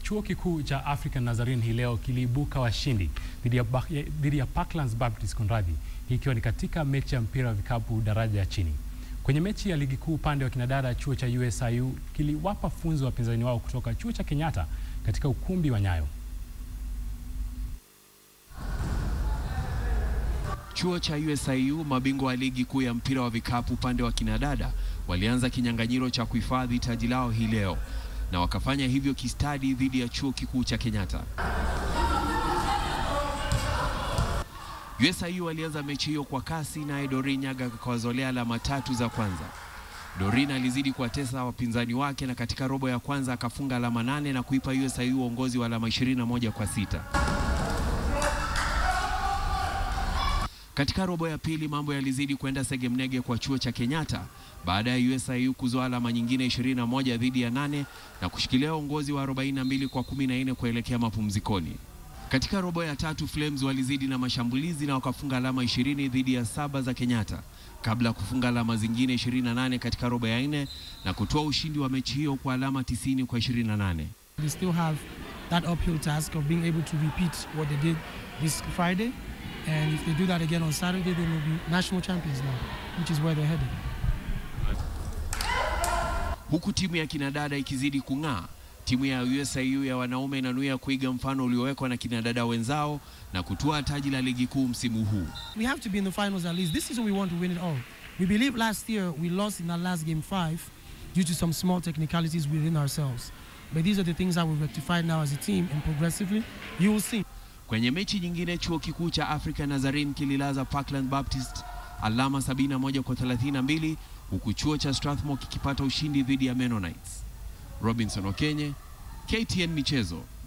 Chuo kikuu cha African Nazarene hii leo kiliibuka washindi dhidi ya, Bak- dhidi ya Parklands Baptist Konradhi, hii ikiwa ni katika mechi ya mpira wa vikapu daraja ya chini. Kwenye mechi ya ligi kuu upande wa kinadada, chuo cha USIU kiliwapa funzo wapinzani wao kutoka chuo cha Kenyatta katika ukumbi wa Nyayo. Chuo cha USIU, mabingwa wa ligi kuu ya mpira wa vikapu upande wa kinadada, walianza kinyang'anyiro cha kuhifadhi taji lao hii leo na wakafanya hivyo kistadi dhidi ya chuo kikuu cha Kenyatta. USIU walianza mechi hiyo kwa kasi, naye Dorin Nyaga akawazolea alama tatu za kwanza. Dorin alizidi kuwatesa wapinzani wake na katika robo ya kwanza akafunga alama nane na kuipa USIU uongozi wa alama 21 kwa sita. Katika robo ya pili mambo yalizidi kwenda segemnege kwa chuo cha Kenyatta baada ya USIU kuzoa alama nyingine 21 dhidi ya nane na kushikilia uongozi wa 42 kwa 14 kuelekea mapumzikoni. Katika robo ya tatu Flames walizidi na mashambulizi na wakafunga alama 20 dhidi ya saba za Kenyatta kabla ya kufunga alama zingine 28 katika robo ya nne na kutoa ushindi wa mechi hiyo kwa alama 90 kwa 28. They still have that uphill task of being able to repeat what they did this Friday. And if they do that again on Saturday, they will be national champions now, which is where they're headed. Huku timu ya kinadada ikizidi kung'aa, timu ya USIU ya wanaume inanuia kuiga mfano uliowekwa na kinadada wenzao na kutoa taji la ligi kuu msimu huu. We have to be in the finals at least. This season, we want to win it all. We believe last year we lost in our last game five due to some small technicalities within ourselves. But these are the things that we've rectified now as a team, and progressively, you will see. Kwenye mechi nyingine, chuo kikuu cha Africa Nazarene kililaza Parkland Baptist alama 71 kwa 32 huku chuo cha Strathmore kikipata ushindi dhidi ya Mennonites. Robinson Okenye, KTN Michezo.